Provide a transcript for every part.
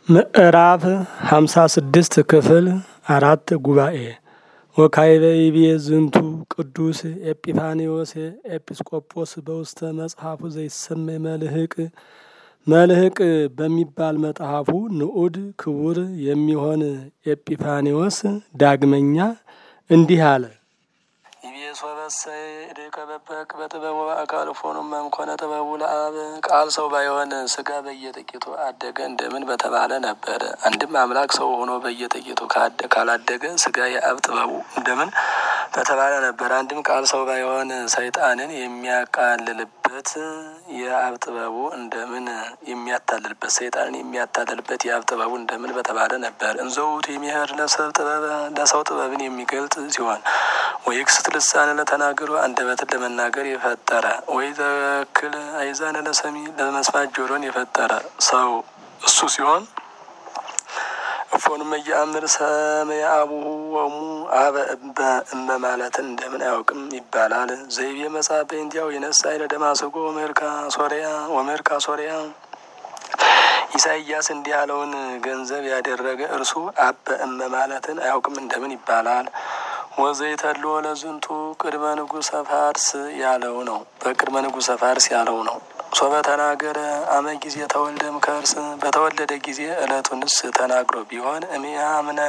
ምዕራፍ ሃምሳ ስድስት ክፍል አራት ጉባኤ ወካይበ ይቤ ዝንቱ ቅዱስ ኤጲፋኒዎስ ኤጲስቆጶስ በውስተ መጽሐፉ ዘይሰመይ መልህቅ መልህቅ በሚባል መጽሐፉ ንዑድ ክቡር የሚሆን ኤጲፋኒዎስ ዳግመኛ እንዲህ አለ። ይቤሶበሰ እዴከ በበቅ በጥበቡ በአካል ፎኑ መምኮነ ጥበቡ ለአብ ቃል ሰው ባይሆን ስጋ በየጥቂቱ አደገ እንደምን በተባለ ነበረ። አንድም አምላክ ሰው ሆኖ በየጥቂቱ ካላደገ ስጋ የአብ ጥበቡ እንደምን በተባለ ነበር። አንድም ቃል ሰው ባይሆን ሰይጣንን የሚያቃልልበት የአብ ጥበቡ እንደምን የሚያታልልበት ሰይጣንን የሚያታልልበት የአብ ጥበቡ እንደምን በተባለ ነበር። እንዘውቱ የሚሄድ ለሰብ ጥበብ ለሰው ጥበብን የሚገልጥ ሲሆን ወይ ክስት ልሳን ለተናገሩ አንደበትን ለመናገር የፈጠረ ወይ ተክል አይዛን ለሰሚ ለመስማት ጆሮን የፈጠረ ሰው እሱ ሲሆን እፎን መያምር ሰመየ አቡሁ ወሙ አበ በእመ ማለትን እንደምን አያውቅም ይባላል። ዘይቤ መጽሐፍ በእንዲያው የነሳ ይለ ደማስቆ ወመርካ ሶሪያ ወመርካ ሶሪያ ኢሳይያስ እንዲህ ያለውን ገንዘብ ያደረገ እርሱ አበ እመ ማለትን አያውቅም እንደምን ይባላል። ወዘይተሎ ለዝንቱ ቅድመ ንጉሰ ፋርስ ያለው ነው። በቅድመ ንጉሰ ፋርስ ያለው ነው። ሶበ ተናገረ አመ ጊዜ ተወልደም ከእርስ በተወለደ ጊዜ እለቱንስ ተናግሮ ቢሆን እሚያምነ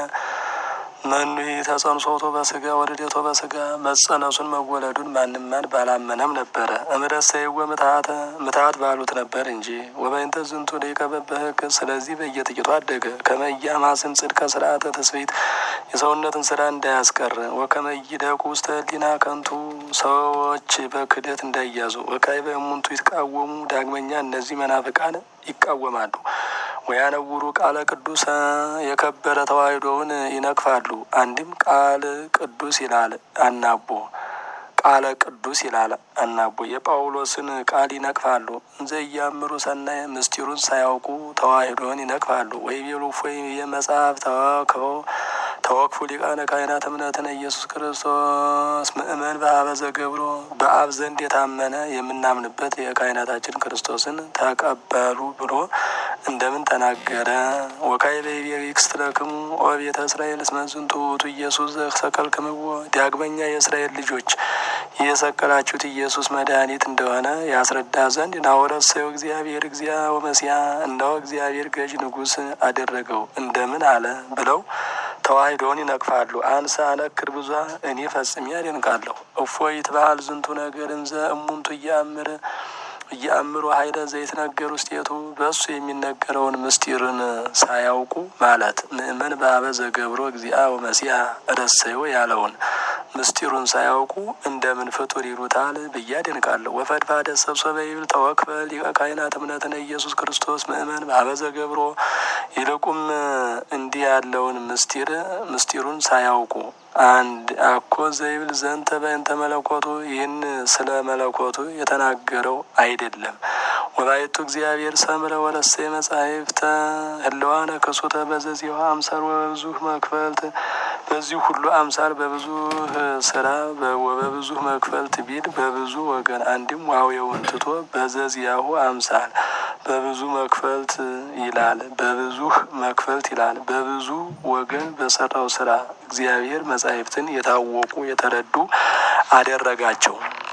መኑ ተጸንሶቶ በስጋ ወልደቶ በስጋ መጸነሱን መወለዱን ማንም ማን ባላመነም ነበረ። እምረሰይወ ምትሀተ ምትሀት ባሉት ነበር እንጂ ወበይንተ ዝንቱ ሊቀ በበህግ ስለዚህ በየጥቂቱ አደገ። ከመያማስን ጽድቀ ስርዓተ ትስብእት የሰውነትን ስራ እንዳያስቀር ወከመይደቁ ውስተ ህሊና ከንቱ ሰዎች በክደት እንዳይያዙ ወካይ በእሙንቱ ይትቃወሙ ዳግመኛ እነዚህ መናፍቃን ይቃወማሉ። ወያነውሩ ቃለ ቅዱስ የከበረ ተዋሕዶውን ይነቅፋሉ። አንድም ቃል ቅዱስ ይላል አናቦ ቃለ ቅዱስ ይላል አናቦ የጳውሎስን ቃል ይነቅፋሉ። እንዘ እያምሩ ሰናይ ምስጢሩን ሳያውቁ ተዋሕዶን ይነቅፋሉ። ወይ ቤሉፎ የመጽሐፍ ተዋክበው ተወክፉ ሊቃነ ካህናት እምነትን ኢየሱስ ክርስቶስ ምእመን በአበ ዘገብሮ በአብ ዘንድ የታመነ የምናምንበት የካህናታችን ክርስቶስን ተቀበሉ ብሎ እንደምን ተናገረ? ወካይ በቤክስትለክሙ ኦ ቤተ እስራኤል እስመ ዝንቱ ውእቱ ኢየሱስ ዘሰቀልክምዎ ዳግመኛ የእስራኤል ልጆች የሰቀላችሁት ኢየሱስ መድኃኒት እንደሆነ ያስረዳ ዘንድ ናወረሰው እግዚአብሔር እግዚአ ወመሲያ እነሆ እግዚአብሔር ገዥ ንጉሥ አደረገው እንደምን አለ ብለው ተዋሕዶውን ይነቅፋሉ። አንሰ አነክር ብዙ እኔ ፈጽሜ ያደንቃለሁ። እፎይ ይትበሃል ዝንቱ ነገር እንዘ እሙንቱ እያምር እያምሩ ሀይለ ዘይትነገር ውስጤቱ በእሱ የሚነገረውን ምስጢርን ሳያውቁ ማለት ምእመን በአበ ዘገብሮ እግዚአ ወመሲያ ረሰዮ ያለውን ምስጢሩን ሳያውቁ እንደምን ፍጡር ይሉታል ብዬ አደንቃለሁ። ወፈድፋደ ሰብሰበ ይብል ተወክፈ ሊቀ ካህናት እምነትነ ኢየሱስ ክርስቶስ ምእመን በአበ ዘገብሮ ይልቁም እንዲህ ያለውን ምስጢር ምስጢሩን ሳያውቁ አንድ አኮ ዘይብል ዘንተ በእንተ መለኮቱ ይህን ስለ መለኮቱ የተናገረው አይደለም። ወላይቱ እግዚአብሔር ሰምረ ወረሰ መጻሕፍተ ህለዋነ ክሱተ በዘዚሁ አምሳል ወበብዙ መክፈልት በዚህ ሁሉ አምሳል በብዙ ስራ ወበብዙ መክፈልት ቢል በብዙ ወገን አንድም ዋዌውን ትቶ በዘዚያሁ አምሳል በብዙ መክፈልት ይላል። በብዙ መክፈልት ይላል። በብዙ ወገን በሰራው ስራ እግዚአብሔር መጻሕፍትን የታወቁ የተረዱ አደረጋቸው።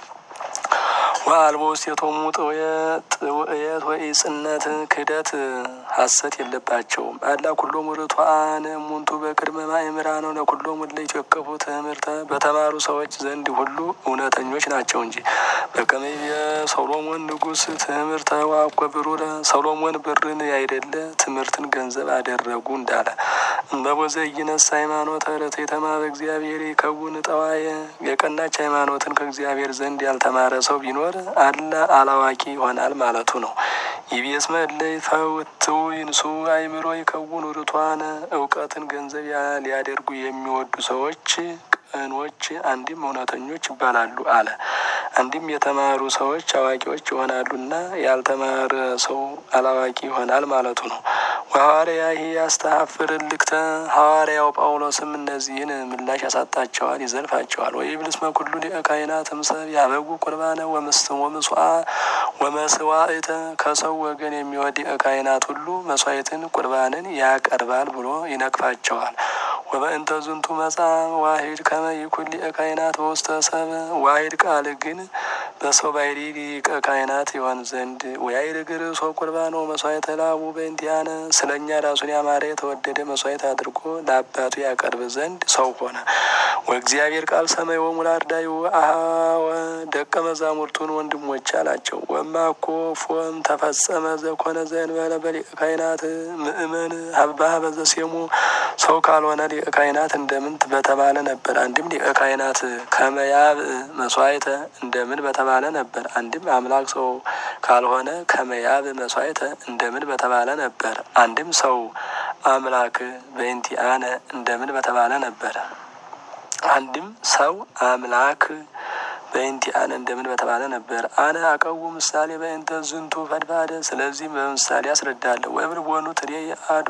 ወአልቦ ውስቴቶሙ ጥውእየት ወኢጽነት ክህደት ሐሰት የለባቸውም። አላ ኩሎሙ ርቱዓን እሙንቱ በቅድመ ማእምራነ ለኩሎሙ ለኢትወከፉ ትምህርተ በተማሩ ሰዎች ዘንድ ሁሉ እውነተኞች ናቸው እንጂ በከመ የሰሎሞን ንጉሥ ትምህርተ ዋኮ ብሩረ ሰሎሞን ብርን ያይደለ ትምህርትን ገንዘብ አደረጉ እንዳለ እመቦዘ ይነሳ ሃይማኖተ ርትዕተማ በእግዚአብሔር ይከውን ጠዋየ የቀናች ሃይማኖትን ከእግዚአብሔር ዘንድ ያልተማረ ሰው ቢኖር አለ አላዋቂ ይሆናል ማለቱ ነው። ይቤስ መለይ ፈውትው ይንሱ አይምሮ ይከውኑ ርቷነ እውቀትን ገንዘብ ሊያደርጉ የሚወዱ ሰዎች ቅኖች አንድም እውነተኞች ይባላሉ አለ። አንድም የተማሩ ሰዎች አዋቂዎች ይሆናሉና ያልተማረ ሰው አላዋቂ ይሆናል ማለቱ ነው። ሐዋርያሂ ያስተሐፍር ልክተ ሐዋርያው ጳውሎስም እነዚህን ምላሽ ያሳጣቸዋል፣ ይዘልፋቸዋል። ወይብልስ መኩሉ ሊቀ ካህናት እምሰብ ያበጉ ቁርባነ ወምስዋ ወመስዋዕተ ከሰው ወገን የሚወድ ሊቀ ካህናት ሁሉ መስዋዕትን ቁርባንን ያቀርባል ብሎ ይነቅፋቸዋል። ወበእንተ ዝንቱ መጻ ዋሂድ ከመ ይኩን ሊቀ ካህናት በውስተ ሰብ ዋሂድ ቃል ግን በሰው ባሕሪ ሊቀ ካህናት ይሆን ዘንድ ወያዕርግ ርእሶ ቁርባኖ መስዋዕተ ላቡ በእንቲአነ ስለ እኛ ራሱን ያማረ የተወደደ መስዋዕት አድርጎ ለአባቱ ያቀርብ ዘንድ ሰው ሆነ። ወእግዚአብሔር ቃል ሰማይ ወሙላርዳዩ አሃወ ደቀ መዛሙርቱን ወንድሞች አላቸው። ወማኮ ፎም ተፈጸመ ዘኮነ ዘእንበለ በሊቀ ካህናት ምእመን ሀባሀ በዘሴሙ ሰው ካልሆነ ሊቀ ካህናት እንደምን በተባለ ነበር። አንድም ሊቀ ካህናት ከመያብ መስዋዕተ እንደምን በተባለ ነበር። አንድም አምላክ ሰው ካልሆነ ከመያብ መስዋዕተ እንደምን በተባለ ነበር። አንድም ሰው አምላክ በእንቲአነ እንደምን በተባለ ነበር። አንድም ሰው አምላክ በእንቲአነ እንደምን በተባለ ነበር። አነ አቀው ምሳሌ በእንተ ዝንቱ ፈድፋደ ስለዚህም በምሳሌ አስረዳለሁ። ወይብል ቦኑ ትሬ አዱ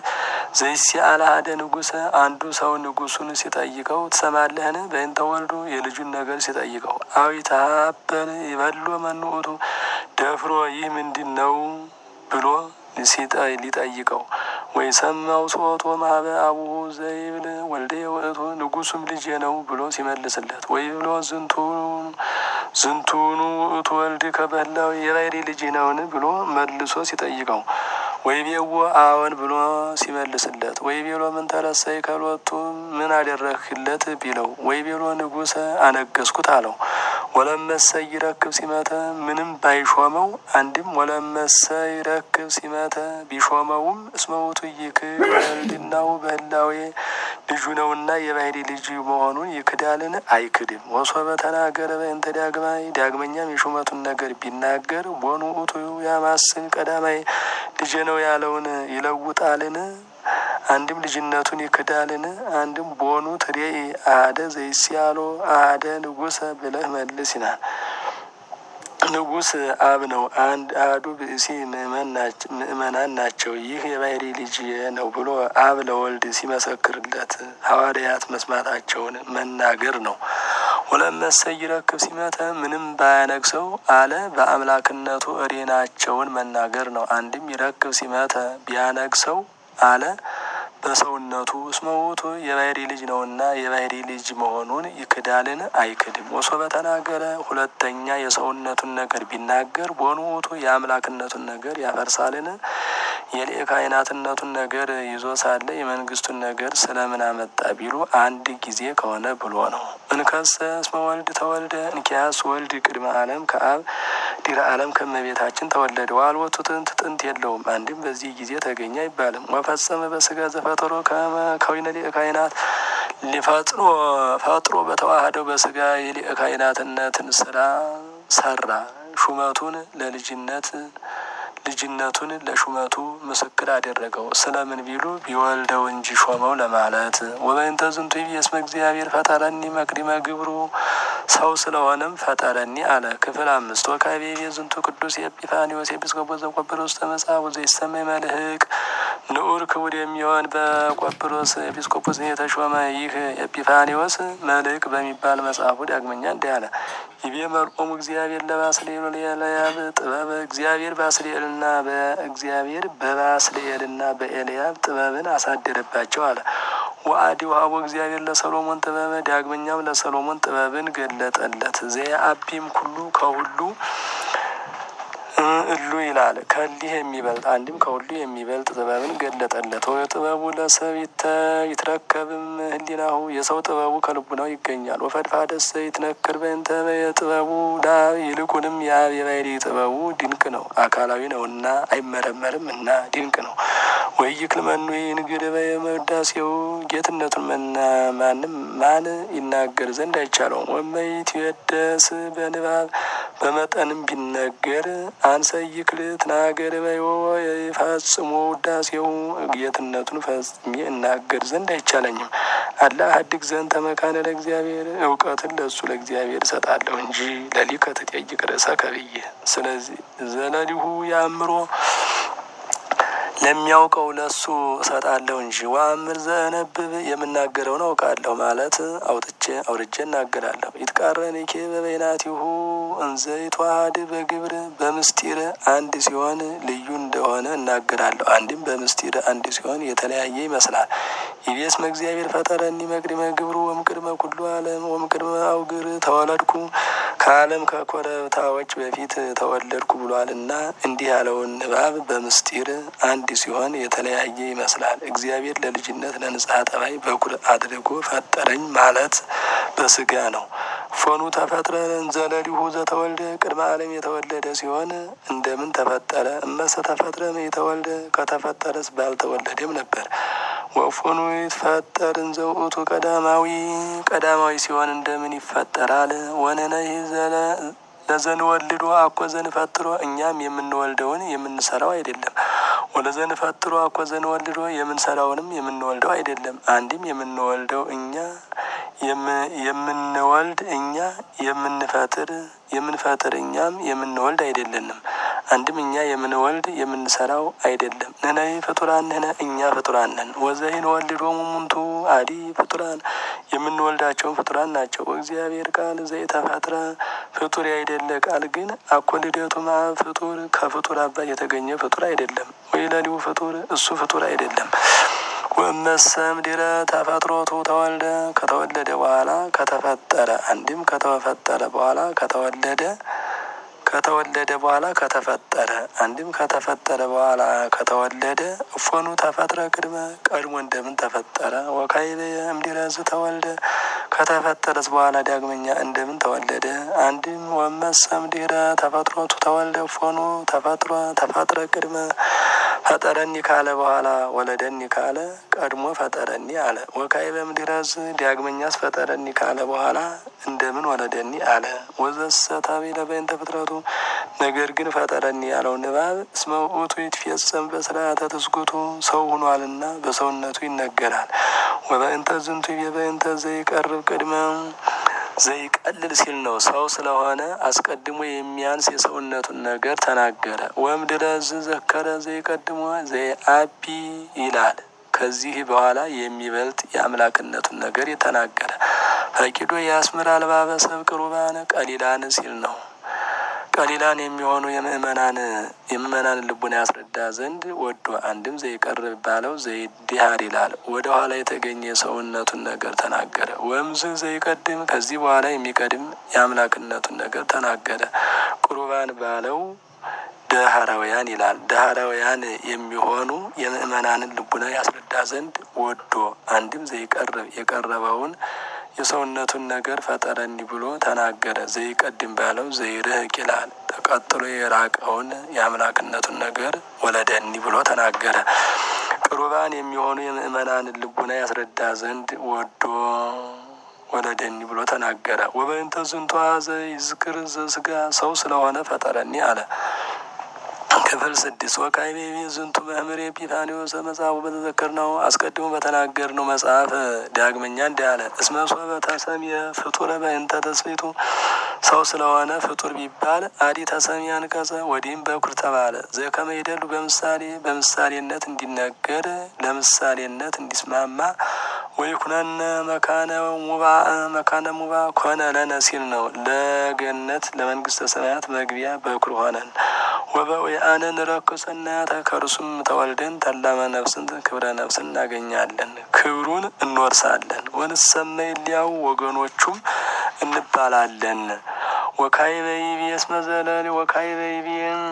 ዘይሲአለ ሀደ ንጉሰ አንዱ ሰው ንጉሱን ሲጠይቀው ትሰማለህን? በእንተ ወልዱ የልጁን ነገር ሲጠይቀው አዊታበል ይበሎ መንኡቱ ደፍሮ ይህ ምንድን ነው ብሎ ሊጠይቀው ወይ ሰማው ሶቶ ማህበ አቡሁ ዘይብል ወልደ ውእቱ ንጉሱም ልጄ ነው ብሎ ሲመልስለት ወይ ብሎ ዝንቱን ዝንቱኑ ውእቱ ወልድ ከበላው የባሕሪ ልጅ ነውን ብሎ መልሶ ሲጠይቀው ወይ ቤዎ አዎን ብሎ ሲመልስለት ወይ ቤሎ ምን ተረሰይ ከሎቱ ምን አደረግህለት ቢለው ወይ ቤሎ ንጉሰ አነገስኩት አለው። ወለመሰ ይረክብ ሲመተ ምንም ባይሾመው አንድም ወለመሰ ይረክብ ሲመተ ቢሾመውም እስመውቱ ይክድ ወልድናው በህላዌ ልጁ ነውና የባሕሪ ልጅ መሆኑን ይክዳልን? አይክድም። ወሶበ ተናገረ በእንተ ዳግማይ ዳግመኛም የሹመቱን ነገር ቢናገር ቦኑ ውእቱ ያማስን ቀዳማይ ልጄ ነው ያለውን ይለውጣልን? አንድም ልጅነቱን ይክዳልን? አንድም ቦኑ ትሬኢ አሀደ ዘይሲያሎ አሀደ ንጉሰ ብለህ መልስ ይናል። ንጉስ አብ ነው። አንድ አህዱ ብእሲ ምእመናን ናቸው። ይህ የባሕሪ ልጅ ነው ብሎ አብ ለወልድ ሲመሰክርለት ሐዋርያት መስማታቸውን መናገር ነው። ወለመሰ ይረክብ ሲመተ ምንም ባያነግሰው አለ በአምላክነቱ እሬናቸውን መናገር ነው። አንድም ይረክብ ሲመተ ቢያነግሰው አለ በሰውነቱ እስመ ውእቱ የባሕሪ ልጅ ነውና የባሕሪ ልጅ መሆኑን ይክዳልን? አይክድም። ወሶበ ተናገረ ሁለተኛ የሰውነቱን ነገር ቢናገር ቦኑ ውእቱ የአምላክነቱን ነገር ያፈርሳልን? የሊቀ ካህናትነቱን ነገር ይዞ ሳለ የመንግስቱን ነገር ስለምን አመጣ ቢሉ አንድ ጊዜ ከሆነ ብሎ ነው። እንከሰ እስመ ወልድ ተወልደ እንኪያስ ወልድ ቅድመ ዓለም ከአብ ዲረ ዓለም ከመቤታችን ተወለደ። ዋልወቱ ጥንት ጥንት የለውም። አንድም በዚህ ጊዜ ተገኘ አይባልም። ወፈጸመ በስጋ ዘፈጠሮ ከዊነ ሊቀ ካህናት ሊፈጥሮ ፈጥሮ በተዋህደው በስጋ የሊቀ ካህናትነትን ስራ ሰራ። ሹመቱን ለልጅነት ልጅነቱን ለሹመቱ ምስክር አደረገው። ስለምን ቢሉ ቢወልደው እንጂ ሾመው ለማለት። ወበእንተ ዝንቱ እስመ እግዚአብሔር ፈጠረኒ መቅዲመ ግብሩ ሰው ስለሆነም ፈጠረኒ አለ። ክፍል አምስት ወካቤ ዝንቱ ቅዱስ ኤጲፋኒዎስ ኤጲስቆጶስ ዘቆጵሮስ ተመጽሐፉ ዘይሰመይ መልህቅ ንዑር ክቡድ የሚሆን በቆጵሮስ ኤጲስቆጶስ የተሾመ ይህ ኤጲፋኒዎስ መልህቅ በሚባል መጽሐፉ ዳግመኛ እንዲህ አለ። ይቤ መልኦሙ እግዚአብሔር ለባስልኤል ለኤልያብ ጥበብ እግዚአብሔር ባስልኤልና በእግዚአብሔር በባስልኤልና በኤልያብ ጥበብን አሳደረባቸው አለ። ወአዲ ውሃቦ እግዚአብሔር ለሰሎሞን ጥበበ ዳግመኛም ለሰሎሞን ጥበብን ገለጠለት። ዘየአቢም ኩሉ ከሁሉ እሉ ይላል ከሊህ የሚበልጥ አንድም ከሁሉ የሚበልጥ ጥበብን ገለጠለት። ጥበቡ ለሰብ ይትረከብም ህሊናሁ የሰው ጥበቡ ከልቡናው ይገኛል። ወፈድፋደሰ ይትነክር በእንተ የጥበቡ ዳብ ይልቁንም የአብ የባሕሪ ጥበቡ ድንቅ ነው፣ አካላዊ ነውና አይመረመርም እና ድንቅ ነው። ወይክል መኑ ይንግድ በመዳሴው ጌትነቱን ማንም ማን ይናገር ዘንድ አይቻለውም። ወመይት ይወደስ በንባብ በመጠንም ቢነገር አንሰ ይክል ትናገር በዮ ፈጽሞ ውዳሴው ጌትነቱን ፈጽሜ እናገር ዘንድ አይቻለኝም። አላ ሀድግ ዘንድ ተመካነ ለእግዚአብሔር እውቀትን ለእሱ ለእግዚአብሔር እሰጣለሁ እንጂ ለሊከ ትጠይቅ ርእሰከ ብዬ ስለዚህ ዘለሊሁ የአእምሮ ለሚያውቀው ለሱ እሰጣለሁ እንጂ ወአምር ዘእነብብ የምናገረውን አውቃለሁ ማለት አውጥቼ አውርጄ እናገራለሁ። ይትቃረንኬ በበይናቲሁ እንዘ ይትዋሃድ በግብር በምስጢር አንድ ሲሆን ልዩ እንደሆነ እናገራለሁ። አንድም በምስጢር አንድ ሲሆን የተለያየ ይመስላል። ይቤስመ እግዚአብሔር ፈጠረኒ መቅድመ ግብሩ ወምቅድመ ኩሉ ዓለም ወምቅድመ አውግር ተወለድኩ ከዓለም ከኮረብታዎች በፊት ተወለድኩ ብሏልና እንዲህ ያለውን ንባብ በምስጢር አንድ ሲሆን የተለያየ ይመስላል። እግዚአብሔር ለልጅነት ለንጽሐ ጠባይ በኩር አድርጎ ፈጠረኝ ማለት በስጋ ነው። ፎኑ ተፈጥረ እንዘለሊሁ ዘተወልደ ቅድመ ዓለም የተወለደ ሲሆን እንደምን ተፈጠረ? እመሰ ተፈጥረ የተወልደ ከተፈጠረስ ባልተወለደም ነበር። ወፎኑ ይትፈጠር እንዘ ውእቱ ቀዳማዊ ቀዳማዊ ሲሆን እንደምን ይፈጠራል? ወነነሂ ለዘንወልዶ አኮ ዘንፈጥሮ እኛም የምንወልደውን የምንሰራው አይደለም። ወለዘንፈጥሮ አኮ ዘንወልዶ የምንሰራውንም የምንወልደው አይደለም። አንድም የምንወልደው እኛ የምንወልድ እኛ የምንፈጥር የምንፈጥር እኛም የምንወልድ አይደለንም። አንድም እኛ የምንወልድ የምንሰራው አይደለም። ነነይ ፍጡራን ነነ እኛ ፍጡራን ነን። ወዘይን ወልዶሙ ሙንቱ አዲ ፍጡራን የምንወልዳቸውን ፍጡራን ናቸው። እግዚአብሔር ቃል ዘይተፈጥረ ፍጡር ያይደለ ቃል ግን አኮ ልደቱ እምአብ ፍጡር ከፍጡር አባት የተገኘ ፍጡር አይደለም። ወይ ለሊሁ ፍጡር እሱ ፍጡር አይደለም። ወመሰም ድረ ተፈጥሮቱ ተወልደ ከተወለደ በኋላ ከተፈጠረ አንድም ከተፈጠረ በኋላ ከተወለደ ከተወለደ በኋላ ከተፈጠረ አንድም ከተፈጠረ በኋላ ከተወለደ እፎኑ ተፈጥረ ቅድመ ቀድሞ እንደምን ተፈጠረ? ወካዕበ እምድኅረዝ ተወልደ ከተፈጠረስ በኋላ ዳግመኛ እንደምን ተወለደ? አንድም ወመሰም ድኅረ ተፈጥሮቱ ተወልደ እፎኑ ተፈጥሮ ተፈጥረ ቅድመ ፈጠረኒ ካለ በኋላ ወለደኒ ካለ ቀድሞ ፈጠረኒ አለ። ወካዕበ እምድኅረዝ ዳግመኛስ ፈጠረኒ ካለ በኋላ እንደምን ወለደኒ አለ። ወዘሰ ታቤለ በእንተ ፍጥረቱ ነገር ግን ፈጠረኒ ያለው ንባብ እስመ ውእቱ ይትፌጸም በስርዓተ ትስጉቱ ሰው ሁኗልና በሰውነቱ ይነገራል። ወበእንተ ዝንቱ በእንተ ዘይቀርብ ቅድመ ዘይቀልል ሲል ነው። ሰው ስለሆነ አስቀድሞ የሚያንስ የሰውነቱን ነገር ተናገረ። ወእምድኅረዝ ዘከረ ዘይቀድሞ ዘይአቢ ይላል። ከዚህ በኋላ የሚበልጥ የአምላክነቱን ነገር የተናገረ ፈቂዶ የአስምር አልባበ ሰብ ቅሩባን ቀሊላን ሲል ነው። ቀሊላን የሚሆኑ የምእመናን የምእመናን ልቡና ያስረዳ ዘንድ ወዶ አንድም ዘይቀርብ ባለው ዘይድሃር ይላል። ወደ ኋላ የተገኘ የሰውነቱን ነገር ተናገረ። ወምዝ ዘይቀድም ከዚህ በኋላ የሚቀድም የአምላክነቱን ነገር ተናገረ። ቁርባን ባለው ደሃራውያን ይላል። ደሃራውያን የሚሆኑ የምእመናንን ልቡና ያስረዳ ዘንድ ወዶ አንድም ዘይቀርብ የቀረበውን የሰውነቱን ነገር ፈጠረኒ ብሎ ተናገረ። ዘይቀድም ባለው ዘይርህቅ ይላል። ተቀጥሎ የራቀውን የአምላክነቱን ነገር ወለደኒ ብሎ ተናገረ። ቅሩባን የሚሆኑ የምእመናንን ልቡና ያስረዳ ዘንድ ወዶ ወለደኒ ብሎ ተናገረ። ወበእንተ ዝንቱ ዘይዝክር ዘስጋ ሰው ስለሆነ ፈጠረኒ አለ። ክፍል ስድስት ወካዕበ ዝንቱ መምህር ኤጲፋንዮስ መጽሐፉ በተዘከር ነው አስቀድሞ በተናገር ነው መጽሐፍ ዳግመኛ እንዲህ አለ። እስመ ሶበ ተሰምየ ፍጡረ በእንተ ተስፊቱ ሰው ስለሆነ ፍጡር ቢባል አዲ ተሰምየ አንቀጸ ወዲህም በኩር ተባለ። ዘከመ ይደሉ በምሳሌ በምሳሌነት እንዲነገር ለምሳሌነት እንዲስማማ ወይኩነነ መካነ ሙባ መካነ ሙባ ኮነ ለነ ሲል ነው። ለገነት ለመንግስተ ሰማያት መግቢያ በኩር ሆነን ወበውአነ ንረክብ ሰናያተ ከእርሱም ተወልደን ተላመ ነፍስን ክብረ ነፍስን እናገኛለን፣ ክብሩን እንወርሳለን። ወንሰመይ እሊያው ወገኖቹም እንባላለን። ወካዕበ ይቤ እስመ ዘለለ ወካዕበ ይቤ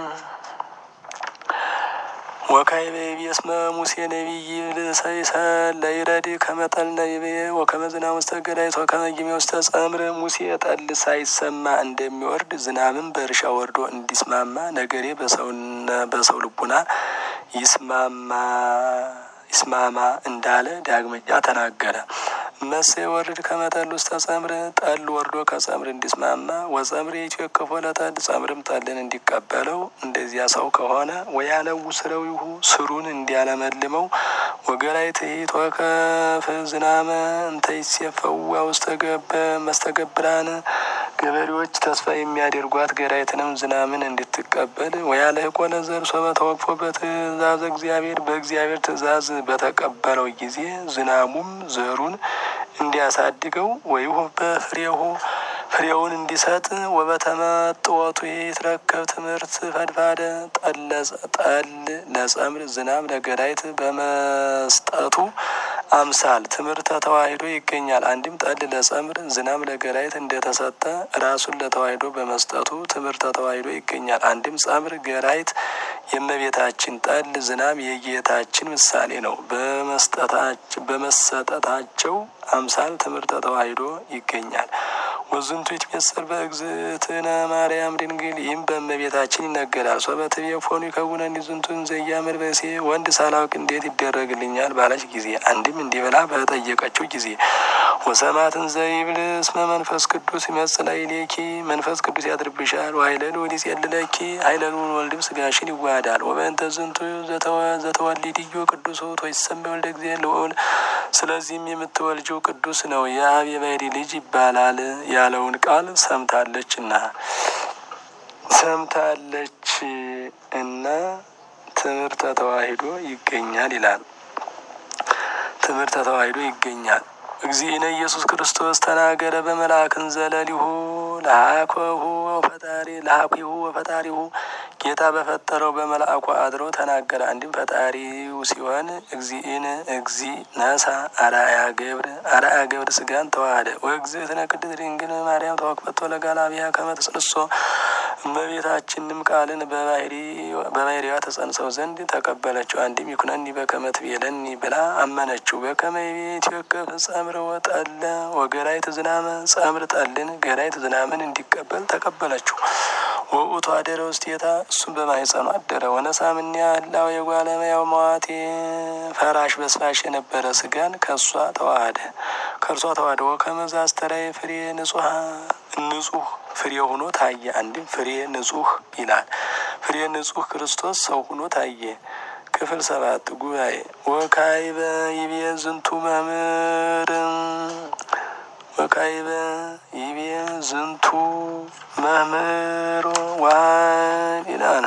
ወካዕበ ይቤ እስመ ሙሴ ነቢይ ልሰይሰል ለይረድ ከመጠል ነይቤ ወከመ ዝናብ ውስተ ገዳይት ወከመ ጊሜ ውስተ ጸምር ሙሴ ጠል ሳይሰማ እንደሚወርድ ዝናብም በእርሻ ወርዶ እንዲስማማ ነገሬ በሰው ልቡና ይስማማ ይስማማ እንዳለ ዳግመኛ ተናገረ። መሴ ወርድ ከመጠል ውስተ ጸምር ጠል ወርዶ ከጸምር እንዲስማማ ወጸምር የኢትዮ ለጠል ጸምርም ጠልን እንዲቀበለው እንደዚያ ሰው ከሆነ ወያነው ስረው ይሁ ስሩን እንዲያለመልመው ወገላይ ትሂት ወከፍ ዝናመ እንተ ይሴፈዋ ውስተ ገበ መስተገብራን ገበሬዎች ተስፋ የሚያደርጓት ገራይትንም ዝናምን እንድትቀበል ወያልህቆ ለዘር ሶበ ተወቅፎ በትእዛዝ እግዚአብሔር በእግዚአብሔር ትእዛዝ በተቀበለው ጊዜ ዝናሙም ዘሩን እንዲያሳድገው ወይሁ በፍሬሁ ፍሬውን እንዲሰጥ ወበተመጥወቱ ይትረከብ ትምህርት ፈድፋደ ጠል ለጸምር ዝናብ ለገዳይት በመስጠቱ አምሳል ትምህርተ ተዋሂዶ ይገኛል። አንድም ጠል ለጸምር ዝናብ ለገዳይት እንደተሰጠ ራሱን ለተዋሂዶ በመስጠቱ ትምህርተ ተዋሂዶ ይገኛል። አንድም ጸምር ገራይት የእመቤታችን ጠል ዝናብ የጌታችን ምሳሌ ነው። በመሰጠታቸው አምሳል ትምህርተ ተዋሂዶ ይገኛል። ወዝንቱ ይትሜሰል በእግዝእትነ ማርያም ድንግል ይህም በእመቤታችን ይነገራል። ሶበትቤ ፎኑ ይከውነኒ ዝንቱን ዘያምር በሴ ወንድ ሳላውቅ እንዴት ይደረግልኛል ባለች ጊዜ አንድም እንዲህ ብላ በጠየቀችው ጊዜ ወሰማትን ዘይብል እስመ መንፈስ ቅዱስ ይመጽእ ላዕሌኪ መንፈስ ቅዱስ ያድርብሻል ወኃይለል ወዲስ የልለኪ ኃይለል ወልድም ስጋሽን ይዋሃዳል ወበእንተ ዝንቱ ዘተወሊድዮ ቅዱስ ውእቱ ወይሰመይ ወልደ እግዚአብሔር ልዑል ስለዚህም የምትወልጂው ቅዱስ ነው የአብ የባሕርይ ልጅ ይባላል ያለውን ቃል ሰምታለች እና ሰምታለች እና ትምህርተ ተዋሂዶ ይገኛል ይላል። ትምህርተ ተዋሂዶ ይገኛል። እግዚእነ ኢየሱስ ክርስቶስ ተናገረ በመልአክን ዘለሊሁ ለሀኮሁ ፈጣሪ ለሀኩሁ ወፈጣሪሁ ጌታ በፈጠረው በመልአኩ አድሮ ተናገረ። አንድም ፈጣሪው ሲሆን እግዚእነ እግዚ ነሳ አርአያ ገብር አርአያ ገብር ስጋን ተዋህደ ወእግዝእትነ ቅድስት ድንግል ማርያም ተወክፈቶ ለጋላቢያ ከመ ትጽንሶ እመቤታችንም ቃልን በባሕርይዋ ተጸንሰው ዘንድ ተቀበለችው። አንድም ይኩነኒ በከመ ትቤለኒ ብላ አመነችው። በከመ ቤት ይወከፍ ጸምር ወጠለ ወገራይት ዝናመ ጸምር ጠልን ገራይት ዝናምን እንዲቀበል ተቀበለችው። ወውእቱ አደረ ውስቴታ እሱም በማህፀኑ አደረ። ወነሳምኒ ህላው የጓለመያው መዋቴ ፈራሽ በስፋሽ የነበረ ስጋን ከእሷ ተዋህደ ከእርሷ ተዋህደ ወከመዛ አስተራየ ፍሬ ንጹሐ ንጹህ ፍሬ ሆኖ ታየ። አንድም ፍሬ ንጹህ ይላል። ፍሬ ንጹህ ክርስቶስ ሰው ሆኖ ታየ። ክፍል ሰባት ጉባኤ ወካይበ ይቤ ዝንቱ መምህር ወካይበ ይቤ ዝንቱ መምህር ዋን ይላል።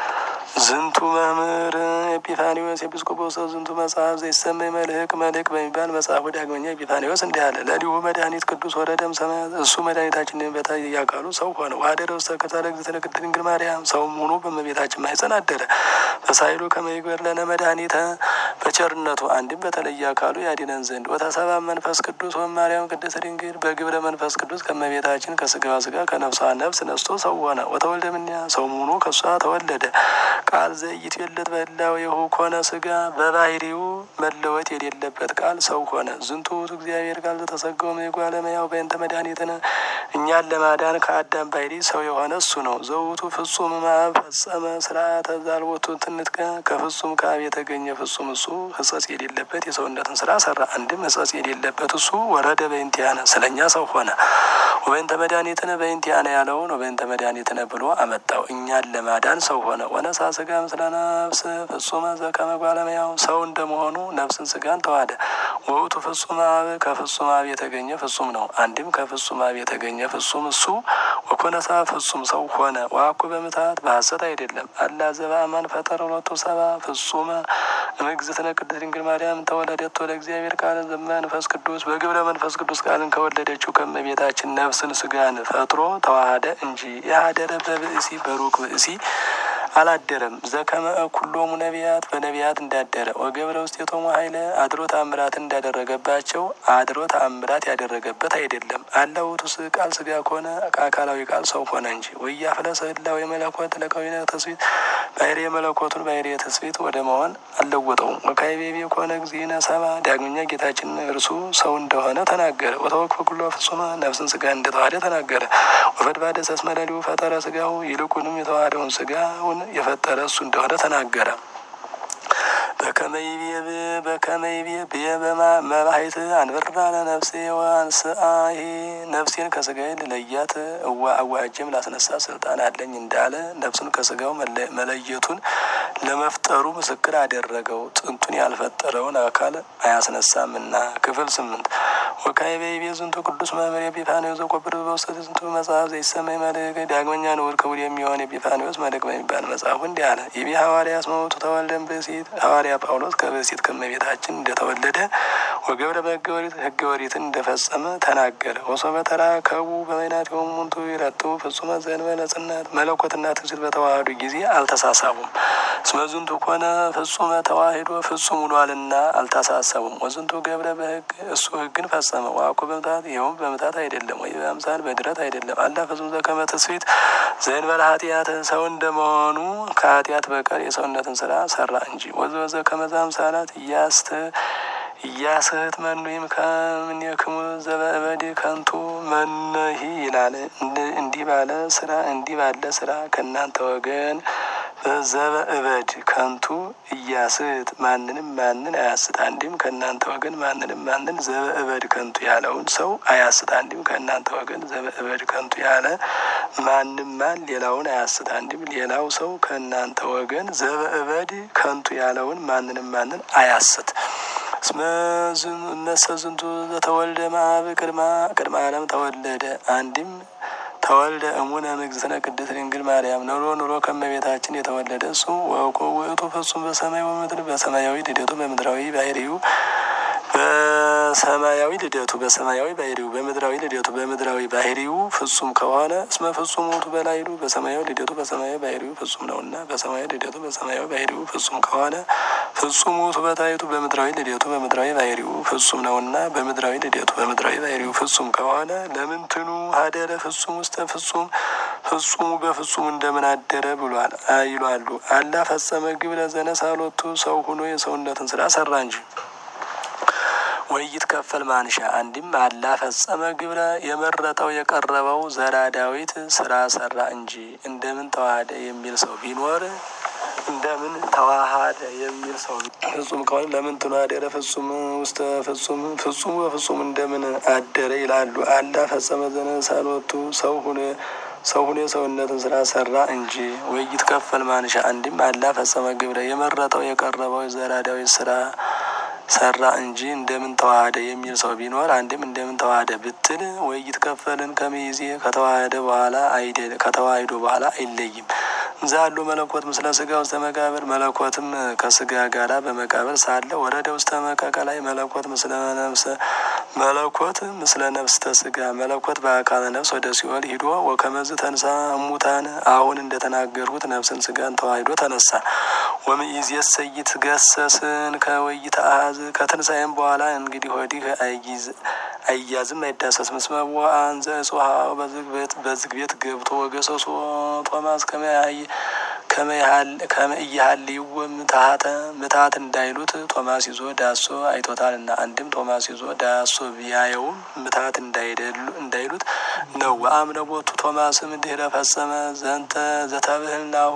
ዝንቱ መምህር ኤጲፋኒዎስ ኤጲስቆጶስ ዝንቱ መጽሐፍ ዘይሰመይ መልህቅ መልህቅ በሚባል መጽሐፉ ዳግመኛ ኤጲፋኒዎስ እንዲህ አለ። ለሊሁ መድኃኒት ቅዱስ ወረደም ሰማያት እሱ መድኃኒታችን በታይ እያቃሉ ሰው ሆነ። ዋደረ ውስተ ከርሣ ለእግዝእትነ ቅድስት ድንግል ማርያም ሰውም ሆኖ በእመቤታችን ማኅፀን አደረ። በሳይሉ ከመ ይግበር ለነ መድኃኒተ በቸርነቱ አንድም በተለየ አካሉ ያድነን ዘንድ ወተሰባ መንፈስ ቅዱስ ወማርያም ቅድስት ድንግል በግብረ መንፈስ ቅዱስ ከእመቤታችን ከስጋዋ ስጋ ከነፍሷ ነፍስ ነስቶ ሰው ሆነ። ወተወልደ እምኔሃ ሰውም ሆኖ ከእሷ ተወለደ። ቃል ዘኢይትዌለድ በህላዌሁ ኮነ ስጋ በባሕርዩ መለወጥ የሌለበት ቃል ሰው ሆነ። ዝንቱ ውእቱ እግዚአብሔር ቃል ዘተሰገወ እምእጓለ እመሕያው በእንተ መድኃኒትነ እኛን ለማዳን ከአዳም ባሕርይ ሰው የሆነ እሱ ነው። ዘውቱ ፍጹም እምአብ ፈጸመ ስርዓተ ዛልቦቱ ትንትከ ከፍጹም ከአብ የተገኘ ፍጹም እሱ ሕጸጽ የሌለበት የሰውነትን ስራ ሰራ። አንድም ሕጸጽ የሌለበት እሱ ወረደ በእንቲአነ ስለኛ ሰው ሆነ። ወበእንተ መድኃኒትነ በእንቲአነ ያለውን ወበእንተ መድኃኒትነ ብሎ አመጣው። እኛን ለማዳን ሰው ሆነ። ወነሳ ስጋ ምስለ ነፍስ ፍጹመ ዘከመ እጓለ እመሕያው ሰው እንደመሆኑ ነፍስን ስጋን ተዋህደ። ወውቱ ፍጹም አብ ከፍጹም አብ የተገኘ ፍጹም ነው። አንድም ከፍጹም አብ የተገኘ ፍጹም እሱ ወኮነሳ ፍጹም ሰው ሆነ። ዋኩ በምትሃት በሐሰት አይደለም። አላ ዘበአማን ፈጠረ ሎቱ ሰባ ፍጹመ እምእግዝእትነ ቅድስት ድንግል ማርያም ተወለደቶ ለእግዚአብሔር ቃል ዘመንፈስ ቅዱስ በግብረ መንፈስ ቅዱስ ቃልን ከወለደችው ከእመቤታችን ነፍስን ስጋን ፈጥሮ ተዋህደ እንጂ ያደረ በብእሲ በሩቅ ብእሲ አላደረም። ዘከመ ኩሎሙ ነቢያት በነቢያት እንዳደረ ወገብረ ውስቴቶሙ ኃይለ አድሮ ተአምራት እንዳደረገባቸው አድሮ ተአምራት ያደረገበት አይደለም። አለ ውእቱ ቃል ስጋ ከሆነ አካላዊ ቃል ሰው ሆነ እንጂ ወያፍለሰ ህላዌ መለኮት ለከዊነ ተስፊት ባሕርየ መለኮቱን ባሕርየ ተስፊት ወደ መሆን አልለወጠውም። ወካይቤቤ ከሆነ እግዚእነ ሰባ ዳግመኛ ጌታችን እርሱ ሰው እንደሆነ ተናገረ። ወተወክፈ ኩሎ ፍጹመ ነፍስን ስጋ እንደተዋህደ ተናገረ። ወፈድባደ ሰስመ ለሊሁ ፈጠረ ስጋው ይልቁንም የተዋህደውን ስጋውን የፈጠረ እሱ እንደሆነ ተናገረ። በከመይቤ በከመይቤ ብየ መባሂት አንብራ ለነፍሴ ወአንስአሂ ነፍሴን ከስጋዬ ልለያት እዋ አዋጅም ላስነሳ ስልጣን አለኝ እንዳለ ነፍሱን ከስጋው መለየቱን ለመፍጠሩ ምስክር አደረገው። ጥንቱን ያልፈጠረውን አካል አያስነሳምና። ክፍል ስምንት ወካይ በይቤ ዝንቱ ቅዱስ መምህር ኤጲፋንዮስ ዘቆብር በውስተ ዝንቱ መጽሐፍ ዘይሰመይ መልእክ ዳግመኛ ንዑድ ክቡር የሚሆን ኤጲፋንዮስ መልእክ በሚባል መጽሐፉ እንዲህ አለ። ይቤ ሐዋርያ አስመውቱ ተወልደን ብእሲት ሐዋርያ ጳውሎስ ከብእሲት ከመቤታችን እንደተወለደ ወገብረ በሕገ ኦሪት ሕገ ኦሪትን እንደፈጸመ ተናገረ። ወሶበ ተራከቡ በበይናቲሆሙ ሙንቱ ይረቱ ፍጹመ ዘእንበለ ጽናት መለኮትና ትምስል በተዋህዱ ጊዜ አልተሳሳቡም። እስመ ዝንቱ ኮነ ፍጹመ ተዋሂዶ ፍጹም ውሏልና አልተሳሰቡም። ወዝንቱ ገብረ በሕግ እሱ ሕግን ፈጸመ። ዋኮ በምታት ይኸውም በምታት አይደለም፣ ወይ በአምሳል በድረት አይደለም። አላ ፍጹም ዘከመ ትስብእት ዘእንበለ ኃጢአት ሰው እንደመሆኑ ከኃጢአት በቀር የሰውነትን ስራ ሰራ እንጂ ወዘወዘ ከመዛ አምሳላት እያስተ እያስህት መኑይም ከምኔክሙ ዘበእበድ ከንቱ መነሂ ይላል። እንዲህ ባለ ስራ እንዲህ ባለ ስራ ከእናንተ ወገን ዘበእበድ ከንቱ እያስት ማንንም ማንን አያስት። አንዲም ከእናንተ ወገን ማንንም ማንን ዘበእበድ ከንቱ ያለውን ሰው አያስት። አንዲም ከእናንተ ወገን ዘበእበድ ከንቱ ያለ ማንም ማን ሌላውን አያስት። አንዲም ሌላው ሰው ከእናንተ ወገን ዘበእበድ ከንቱ ያለውን ማንንም ማንን አያስት። እመሰ ዝንቱ ዘተወልደ እምአብ ቅድመ ቅድመ ዓለም ተወለደ። አንድም ተወልደ እሙነ እግዝእትነ ቅድስት ድንግል ማርያም ኑሮ ኑሮ ከመቤታችን የተወለደ እሱ ወእኮ ውእቱ ፍጹም በሰማይ ወምድር በሰማያዊ ልደቱ በምድራዊ ባህሪው በሰማያዊ ልደቱ በሰማያዊ ባህሪው በምድራዊ ልደቱ በምድራዊ ባህሪው ፍጹም ከሆነ እስመ ፍጹም ውእቱ በላይሉ በሰማያዊ ልደቱ በሰማያዊ ባህሪው ፍጹም ነውና በሰማያዊ ልደቱ በሰማያዊ ባህሪው ፍጹም ከሆነ ፍጹም ውእቱ በታይቱ በምድራዊ ልደቱ በምድራዊ ባህሪው ፍጹም ነውና በምድራዊ ልደቱ በምድራዊ ባህሪው ፍጹም ከሆነ ለምንትኑ ሀደረ ፍጹም ውስተ ፍጹም ፍጹሙ በፍጹም እንደምን አደረ ብሏል ይሏሉ። አላ ፈጸመ ግብረ ዘነሳሎቱ ሰው ሁኖ የሰውነትን ስራ ሰራ እንጂ ወይት ከፈል ማንሻ አንድም አላ ፈጸመ ግብረ የመረጠው የቀረበው ዘራ ዳዊት ስራ ሰራ እንጂ እንደምን ተዋሃደ የሚል ሰው ቢኖር እንደምን ተዋሃደ የሚል ሰው ፍጹም ከሆነ ለምን ትኑ አደረ ፍጹም ውስተ ፍጹም ፍጹም በፍጹም እንደምን አደረ ይላሉ። አላ ፈጸመ ዘነሳሎቱ ሰው ሁኖ ሰው ሁኖ የሰውነትን ስራ ሰራ እንጂ ወይት ከፈል ማንሻ አንድም አላ ፈጸመ ግብረ የመረጠው የቀረበው ዘራ ዳዊት ስራ ሰራ እንጂ እንደምን ተዋሃደ የሚል ሰው ቢኖር አንድም እንደምን ተዋሃደ ብትል ወይት ከፈልን ከመይዜ ከተዋሃደ በኋላ አይደል ከተዋሂዶ በኋላ አይለይም። ዛሉ መለኮት ምስለ ስጋ ውስተ መቃብር መለኮትም ከስጋ ጋራ በመቃብር ሳለ ወረደ ውስተ መቀቀላይ መለኮት ምስለ ነፍሰ መለኮት ምስለ ነፍስተ ስጋ መለኮት በአካለ ነፍስ ወደ ሲኦል ሂዶ ወከመዝ ተንሳ እሙታን አሁን እንደተናገርሁት ነፍስን ስጋን ተዋሂዶ ተነሳ። ወምይእዜሰ ይትገሰስን ከወይት አሃዝ ከትንሳኤም በኋላ እንግዲህ ወዲህ አያዝም አይዳሰስም። እስመ ወአንዘ እጽሐው በዝግ ቤት ገብቶ ወገሰሶ ቶማስ ከመያይ ከመእያሃልይዎ ምትሀተ ምትሀት እንዳይሉት ቶማስ ይዞ ዳሶ አይቶታልና። አንድም ቶማስ ይዞ ዳሶ ቢያየውም ምትሀት እንዳይሉት ነው። ወአምነ ቦቱ ቶማስም ድህረ ፈጸመ ዘንተ ዘተብህል ናሁ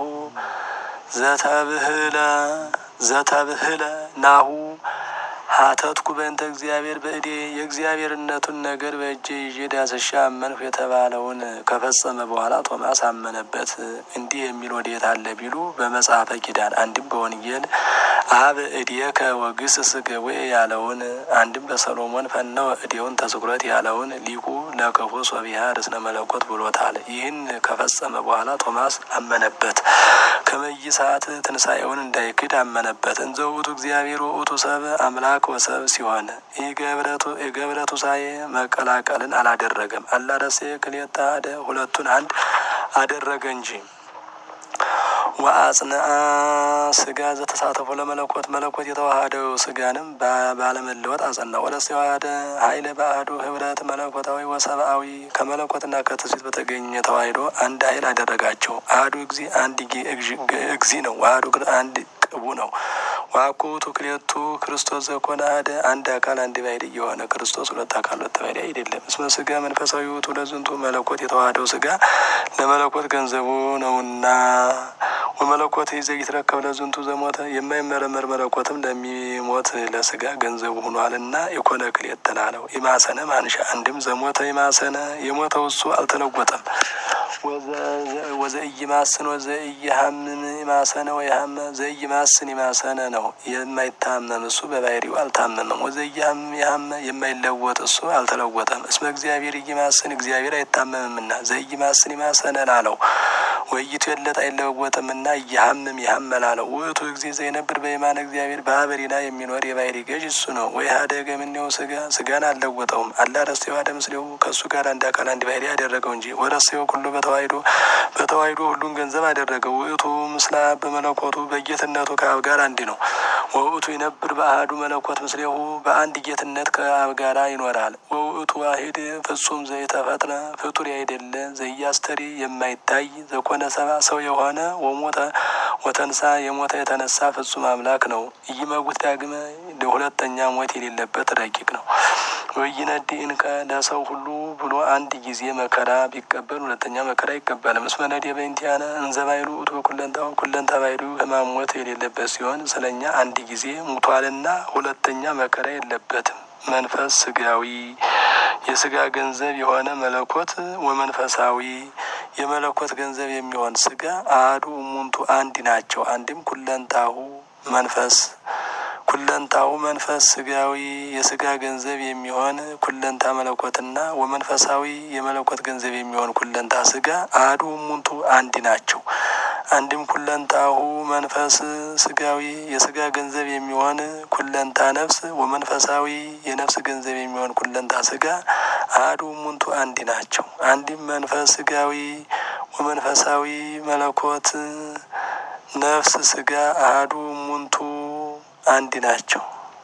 ዘተብህለ ዘተብህለ ናሁ ሀተትኩ በእንተ እግዚአብሔር በእዴ የእግዚአብሔርነቱን ነገር በእጄ ይዤ ዳስሻ አመንሁ የተባለውን ከፈጸመ በኋላ ቶማስ አመነበት። እንዲህ የሚል ወዴት አለ ቢሉ በመጽሐፈ ኪዳን አንድም በወንጌል አብ እዴከ ወግስስ ገዌ ያለውን አንድም በሰሎሞን ፈነወ እዴውን ተስኩረት ያለውን ሊቁ ለክፉ ሶቢሃ ርስነ መለኮት ብሎታል። ይህን ከፈጸመ በኋላ ቶማስ አመነበት። ከመይሳት ትንሣኤውን እንዳይክድ አመነበት። እንዘ ውእቱ እግዚአብሔር ውእቱ ሰብ አምላክ ወሰብ ሲሆን የገብረቱ ሳዬ መቀላቀልን አላደረገም። አላረሴ ክልኤተ አሐደ ሁለቱን አንድ አደረገ እንጂ ወአጽንአ ስጋ ዘተሳተፎ ለመለኮት መለኮት የተዋሃደው ስጋንም ባለመለወጥ አጸና። ወለስ የዋሃደ ኃይለ በአሐዱ ህብረት መለኮታዊ ወሰብአዊ ከመለኮትና ከትስብእት በተገኘ ተዋሂዶ አንድ ኃይል አደረጋቸው። አሐዱ እግዚ አንድ እግዚ ነው። አሐዱ አንድ ቅቡ ነው። ዋኮ ውእቱ ክልኤቱ ክርስቶስ ዘኮነ አሐደ አንድ አካል አንድ ባሕርይ የሆነ ክርስቶስ ሁለት አካል ሁለት ባሕርይ አይደለም። እስመ ስጋ መንፈሳዊ ውእቱ ለዝንቱ መለኮት የተዋሃደው ስጋ ለመለኮት ገንዘቡ ነውና ወመለኮት ዘይትረከብ ለዝንቱ ዘሞተ የማይመረመር መለኮትም ለሚሞት ለስጋ ገንዘቡ ሆኗልና የኮነ ክልኤተ አለው። ኢማሰነ ማንሻ አንድም ዘሞተ ኢማሰነ የሞተው እሱ አልተለወጠም። ወዘኢይማስን ወዘኢይሃምም ኢማሰነ ወይሃመ ዘኢይማስን ኢማሰነ ነው የማይታመም እሱ በባህሪው አልታመመም። ወዘኢይሃምም ይሃመ የማይለወጥ እሱ አልተለወጠም። እስመ እግዚአብሔር ኢይማስን እግዚአብሔር አይታመምምና ዘኢይማስን ኢማሰነ ላለው ወይቱ የለት አይለወጥምና እያሀምም ያሀመል አለው። ውእቱ ጊዜ ዘይነብር በየማነ እግዚአብሔር በአበሪና የሚኖር የባህሪ ገዥ እሱ ነው። ወይ ሀደገ ምኔው ስጋ ስጋን አልለወጠውም። አላ ረስቴው አደ ምስሌው ከእሱ ጋር አንድ አካል አንድ ባህሪ ያደረገው እንጂ ወረስቴው ሁሉ በተዋሂዶ በተዋሂዶ ሁሉን ገንዘብ አደረገው። ውእቱ ምስላ በመለኮቱ በጌትነቱ ከአብ ጋር አንድ ነው። ወውእቱ ይነብር በአህዱ መለኮት ምስሌሁ በአንድ ጌትነት ከአብ ጋር ይኖራል። ወውእቱ ዋሂድ ፍጹም ዘይተፈጥረ ፍጡር ያይደለ ዘያስተሪ የማይታይ ዘኮነ ሰባ ሰው የሆነ ወሞተ ወተንሳ የሞተ የተነሳ ፍጹም አምላክ ነው። ኢይመውት ዳግመ ሁለተኛ ሞት የሌለበት ረቂቅ ነው። ወይነድ እንከ ለሰው ሁሉ ብሎ አንድ ጊዜ መከራ ቢቀበል ሁለተኛ መከራ አይቀበልም። እስመ ነድ በእንቲአነ እንዘ ባይሉ ውእቱ በኩለንታው ኩለንታ ባይሉ ሕማም ሞት የሌለበት ሲሆን ስለኛ አንድ ጊዜ ሙቷልና ሁለተኛ መከራ የለበትም። መንፈስ ስጋዊ የስጋ ገንዘብ የሆነ መለኮት ወመንፈሳዊ የመለኮት ገንዘብ የሚሆን ስጋ አሐዱ እሙንቱ አንድ ናቸው። አንድም ኩለንታሁ መንፈስ ኩለንታሁ መንፈስ ስጋዊ የስጋ ገንዘብ የሚሆን ኩለንታ መለኮትና ወመንፈሳዊ የመለኮት ገንዘብ የሚሆን ኩለንታ ስጋ አሐዱ እሙንቱ አንድ ናቸው። አንድም ኩለንታሁ መንፈስ ስጋዊ የስጋ ገንዘብ የሚሆን ኩለንታ ነፍስ ወመንፈሳዊ የነፍስ ገንዘብ የሚሆን ኩለንታ ስጋ አሐዱ እሙንቱ አንድ ናቸው። አንድም መንፈስ ስጋዊ ወመንፈሳዊ መለኮት ነፍስ ስጋ አሐዱ እሙንቱ አንድ ናቸው።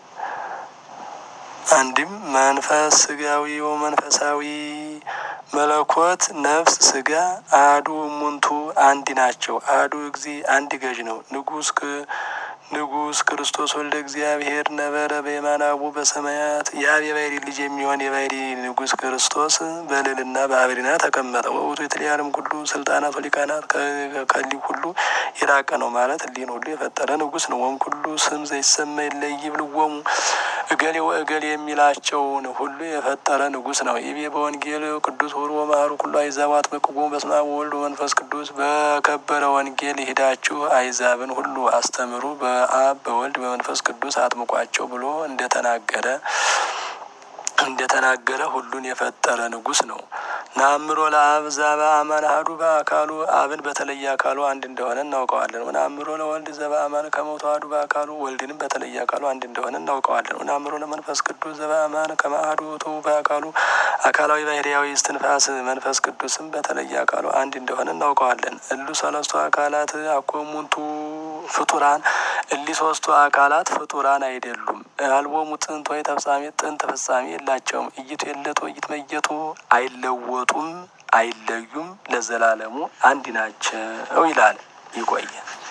አንድም መንፈስ ስጋዊ ወመንፈሳዊ መለኮት ነፍስ ስጋ አሐዱ እሙንቱ አንድ ናቸው። አሐዱ እግዚ አንድ ገዥ ነው። ንጉስ ንጉስ ክርስቶስ ወልደ እግዚአብሔር ነበረ በየማናቡ በሰማያት የአብ የባህሪ ልጅ የሚሆን የባህሪ ንጉስ ክርስቶስ በልዕልና በአበሪና ተቀመጠ። ወውቱ የተለያለም ሁሉ ስልጣናት ሊቃናት ከሊ ሁሉ የራቀ ነው ማለት ሊን ሁሉ የፈጠረ ንጉስ ነው። ወም ሁሉ ስም ዘይሰማ ይለይ ብልወሙ እገሌ ወእገሌ የሚላቸውን ሁሉ የፈጠረ ንጉስ ነው። ይቤ በወንጌል ቅዱስ ሁሩ ወመሃሩ ኩሉ አይዛብ አጥምቅዎሙ በስመ አብ ወወልድ ወመንፈስ ቅዱስ በከበረ ወንጌል ሂዳችሁ አይዛብን ሁሉ አስተምሩ በአብ በወልድ በመንፈስ ቅዱስ አጥምቋቸው ብሎ እንደተናገረ እንደተናገረ ሁሉን የፈጠረ ንጉስ ነው። ናምሮ ለአብ ዘበ አማን አሐዱ በአካሉ አብን በተለየ አካሉ አንድ እንደሆነ እናውቀዋለን። ወናምሮ ለወልድ ዘበ አማን ከመ ተዋሕዱ በአካሉ ወልድንም በተለየ አካሉ አንድ እንደሆነ እናውቀዋለን። ወናምሮ ለመንፈስ ቅዱስ ዘበ አማን ከመ አሐዱ ውእቱ በአካሉ አካላዊ ባህርያዊ እስትንፋስ መንፈስ ቅዱስም በተለየ አካሉ አንድ እንደሆነ እናውቀዋለን። እሉ ሰለስቱ አካላት አኮ እሙንቱ ፍጡራን እሊ ሶስቱ አካላት ፍጡራን አይደሉም። አልቦሙ ጥንት ወይ ተፍጻሜ ጥንት ፍጻሜ የላቸውም። እይቱ የለቱ እይትመየጡ አይለወጡም፣ አይለዩም፣ ለዘላለሙ አንድ ናቸው ይላል። ይቆየ